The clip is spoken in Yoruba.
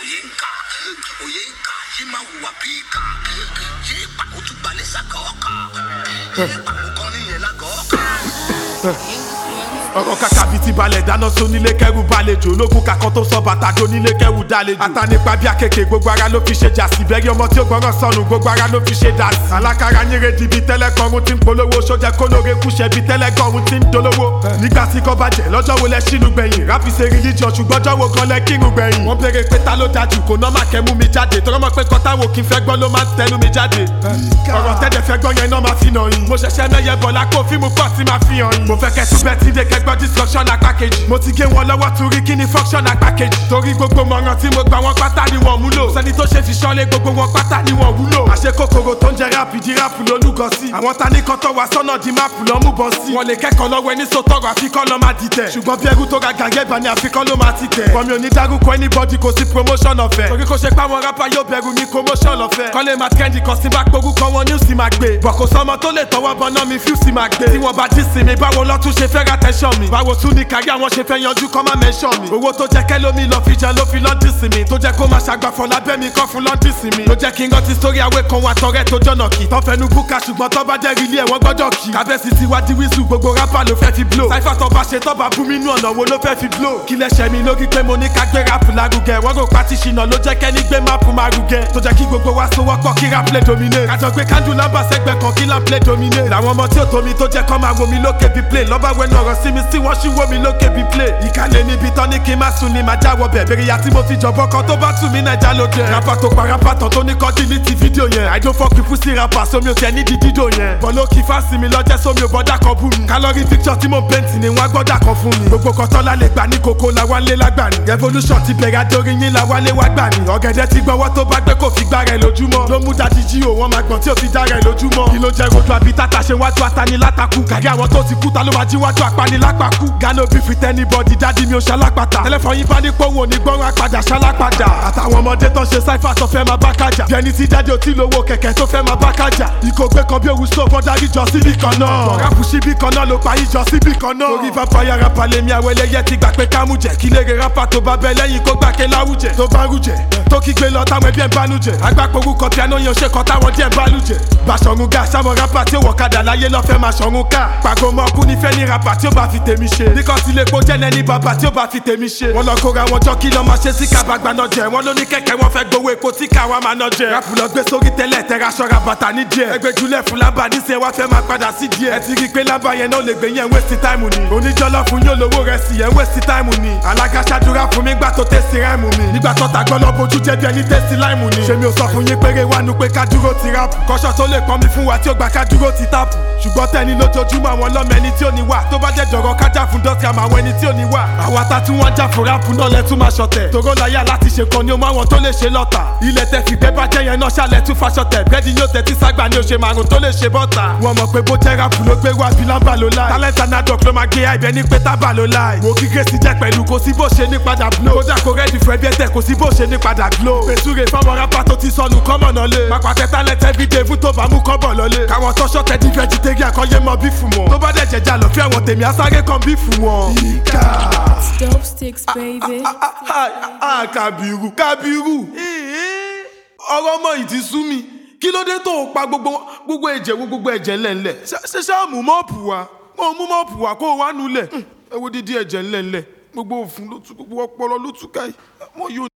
òye ń kà òye ń kà yé máa hùwà bí ìkà yé pàkó tún gbalẹ̀ sàkọ́ ọ̀kà yé pàkó kan níyẹn lágọ̀ọ́ ọ̀kà. ọ̀rọ̀ kàkà bíi ti balẹ̀ dáná sónílé kẹ́rù balẹ̀jò ológun kakọ́ tó sọ bàtà dónílé kẹ́rù dálejò àtànípa bí akeke gbogbo ara ló fi ṣe jà sí bẹ́ẹ̀rì ọmọ tí ó gbọ́ràn sọnù gbogbo ara ló fi ṣe dà sí. alákàrà yínre di bíi tẹ́lẹ̀ kọrun tí ń polówó sójà kólóore kúṣẹ́ bíi tẹ́lẹ̀ kọrun tí ń dolówó. nígbà tí kò bàjẹ́ lọ́jọ́ wo lẹ ṣínú gbẹ̀yìn ráfi ṣe religion ṣùgbọ́n jọ́wọ́ gan lẹ kírun gbẹ̀yìn. wọ́n béèrè pé ta ló dájú kò ná má kẹ́mú mi jáde tọ́rọ́ mọ̀ pé kọ́tà wo kí n fẹ́ gbọ́ ló máa ń tẹnu mi jáde. ọ̀rọ̀ tẹ́jẹ̀ fẹ́ gbọ́ yẹn náà máa fi nà yín. mo ṣẹ̀ṣẹ̀ mẹ́yẹ bọ̀ lákò fíìmù pọ̀ tí máa fi hàn yín. mo fẹ́ kẹ́ tún bẹ́ẹ̀ tí dé kẹgbọ́ destruction apá kejì. mo ti gé wọn lọ́wọ́ torí kí ni function apá kejì. torí gbogbo mọ̀ràn tí mo gbà wọn pátá ni wọ́n múlò. sẹ́ni tó ṣe fi ṣọ́lé gbogbo wọn pátá ni wọ́n wúlò. àṣẹ kòkòrò tó ń jẹ ráàpù di ráàpù lólúgọ sí. àwọn ta ní kan tó wá sọ́nà di máàpù lọ́ mú bọ́ sí. wọ́n lè kẹ́kọ̀ọ́ lọ́wọ́ ẹni sọ́tọ̀rọ̀ àfikọ́ lọ́ máa dìtẹ̀. ṣùgbọ́n bí ẹrú tó ga gàgẹ́ bá ní àfikọ́ ló máa ti tẹ̀. bọ́mi ò ní dárúkọ anybody kò sí promotion ọ̀fẹ́. torí kò ṣe páwọn rápá yóò bẹ̀rù ní promotion ọ̀fẹ́. kọ́lé máa trendy kan sí bá porúkọ wọn ní òsì máa gbé. bọ̀ kò sọmọ tó lè tọwọ́ bọ náà mi fi òsì máa gbé. tí wọ́n bá jí sinmi báwo lọ́tún ṣe fẹ́ ra tẹ́ṣọ̀ mi. báwo tún ní kárí àwọn ṣe fẹ́ yanjú kọ́ máa mẹ́ṣọ̀ mi. owó tó jẹ́ kẹ́lómi lọ fi jẹ ló fi lọ́ndì sí mi. tó jẹ́ kó máa ṣàgbàfọ̀ lábẹ́ mi kọ́ fún lọ́ndì sí mi. ló jẹ́ kí n rántí sórí àwẹ̀ kan wà tọrẹ tó jọ̀nà kì. tọ́ fẹnu búkà ṣùgbọ́n tọ́ bá jẹ́ rílé ẹ̀wọ̀n gbọ́dọ̀ kì. kábẹ́sì ti wá di wíṣù gbogbo rápà ló fẹ́ fi blow. sáífà tó bá ṣe tọ́ bá bú mi nú ọ̀nà wo ló fẹ́ fi blow. kí lẹ́sẹ̀ mi lórí pé mo ní ká gbé rápù lárugẹ. wọ́n rò pátí ṣìnà ló jẹ́ kẹ́ni gbé máàpù márugẹ. tó jẹ́ kí gbogbo wa sowọ́pọ̀ kí rap lè domine. kájọ gbé kándù lábà sẹ́gbẹ̀ kan kí lamp lè domine. làwọn ọmọ tí ò tómi tó jẹ́ kọ́ máa wo mi lókè bí play. lọ́ba wẹnu ọ̀rọ̀ sí mi sí wọ́n ṣì wo mi lókè bí play. ìkàlẹ̀ níbi tán ní kí n má sùn ni màá jáwọ́ bẹ̀. bèrè ya tí mo fi jọ̀bọ́ kan tó bá tù mí nàìjà ló jẹ. rapa tó pa rapa tán tó ní kọ́ dílítì fídíò yẹn. I don't fuck with pussy rapper sómi ò tiẹ̀ ní di dídò yẹn. bọ́lá kì í fásitì mi lọ́jẹ́ sómi ò bọ́dà kan bú mi. kálọ́rì picture tí mo ń pẹ́ǹtì ni wọ́n á gbọ́dà kan fún mi. gbogbo kan tọ́lá lè gbà ní koko la wá lé lágbà ní. revolution ti bẹ̀rẹ̀ adórí yín la wá lé wá gbà ní. ọ̀gẹ̀dẹ̀ ti gbọ́wọ́ tó bá gbé kò fi gbá rẹ̀ lójúmọ́. ló mú dadi jí o wọ́n máa gbọ̀n tí ò fi dá rẹ̀ lójúmọ́. kí ló jẹ́ rojú àbí tata ṣe wájú atani látakú. kàrí àwọn tó ti kú ta ló máa jí wájú apani lápakú. gánà bí fi tẹ́ni bọ́dì dádì mi ò ṣalápàtà. tẹlẹfọ yín bá ní pòun ò ní gbọ́ràn apàdà ṣalápàdà. àtàwọn ọmọdé tó ń ṣe sáífà tó fẹ́ máa bá kájà. bí ẹni tí jáde ò tí lówó kẹ̀kẹ́ tó fẹ́ máa bá kájà. ìkógbé kan bí òwú sọ fọ́n darí jọ síbì kan náà. bọ̀ráfù síbì kan náà ló parí jọ síbì kan náà. orí vampire rapper lèmi àwọn ẹlẹ́yẹ ti gbà pé kámú jẹ. kí lè rè rapper tó bá bẹ lẹ́yìn kó gbà ké láwùjẹ. tó bá rújẹ tó kígbe lọ táwọn ẹbí ẹ̀ ń bánújẹ. agbáporú kan piano yẹn ò ṣe kan táwọn díẹ̀ ń bánújẹ. bàṣọ̀run ga sáwọn rapper tí ó wọ̀ kadà láyé lọ́fẹ́ máa ṣọ̀run ká. pàgọ́ mọ kú nífẹ̀ẹ́ ní rapper tí ó bá fi tèmi ṣe. bí kan ti lè kó jẹ́ nẹ́ni bàbá tí ó bá fi tèmi ṣe. wọ́n lọ kóra wọn jọ kí lọ́ máa ṣe sí kábàgbà náà jẹ. wọ́n ló ní kẹ̀kẹ́ wọn fẹ́ gbowó epo tí káwa máa ná jẹ. rapu lọ gbé sórí tẹ́lẹ̀ tẹ́ra ṣọ́ra bàtà ní díẹ̀. ẹgbẹ́ julẹ̀ fún lábà níṣẹ́ wá fẹ́ máa padà sí díẹ̀. ẹ ti rí i pé lábà yẹn náà lè gbé yẹn waste time ni. oníjọ́lọ́ fún yóò lówó rẹ̀ sí yẹn waste time ni. alága ṣàdúrà fún mi gbà tó tẹ̀sí ráìmù mi. nígbà tó tàgbọ́ lọ bójú jẹ́ bí ẹni tẹ̀sí láìmù ni. ṣé mi ò sọ fún yín péré wá nu pé ká dúró ti ráàpù. kọ́ṣọ́ tó lè pọ́n mi fún wa tí ó gbà ká dúró ti táàpù. ṣùgbọ́n tẹ́ni lójoojúmọ́ àwọn lọ́mọ ẹni tí ò ní wà. tó bá jẹ́ jọ̀rọ̀ kájà fún dọ́sí àmọ́ àwọn ẹni tí ò ní wà. àwa ta tí wọ́n já fún ráàpù náà lẹ́tún máa ṣọ̀tẹ̀. tòró láyà láti ṣe kan ni ó máa wọn tó lè ṣe lọ́tà. ilẹ̀ tẹ fi gbẹ́ bá jẹ́ yẹn náà ṣàlẹ̀ tún faṣọtẹ̀. bẹ́ẹ̀ni yóò tẹ́tí ságbà ni ó ṣe márùn tó lè ṣe bọ́tà. wọ́n mọ̀ pé bó jẹ́ ráàpù ló gbé wá bí lámbà ló láì. talent anadok ló máa gé àìbẹ́ ní pé tábà ló láì. wo kíkẹ́ sí jẹ́ pẹ̀lú kò sí bó ṣe ní padà blow. kódà kò rẹ́ẹ̀dì fún ẹbí ẹ̀tẹ̀ kò sí bó ṣe ní padà glow. pèsúre fáwọn rápá tó ti sọnù kọ́mọ̀ náà lé. pàpàtẹ talent everyday fún tó bá mú kọ́bọ̀ lọlé. káwọn tó ṣọ̀tẹ̀ di vegetarian kan yé mọ bí fún wọn. tó bá dẹ̀ jẹjà lọ fí àwọn tèmi asáré kan bí fún wọn. ìkà. Dope sticks, baby. a kàbírù kàbírù. ọ̀rọ̀ ọmọ yìí ti sú mi kí ló dé tó o pa gbogbo gbogbo ẹ̀jẹ̀ wo gbogbo ẹ̀jẹ̀ ńlẹ̀ńlẹ̀ ṣe ṣáà mú mọ́ọ̀pù wa kó o mú mọ́ọ̀pù wa kó o wá nulẹ̀ ẹ wo dídí ẹ̀jẹ̀ ńlẹ̀ńlẹ̀ gbogbo òfun ló tú gbogbo ọpọlọ ló tú káyì mo yóò.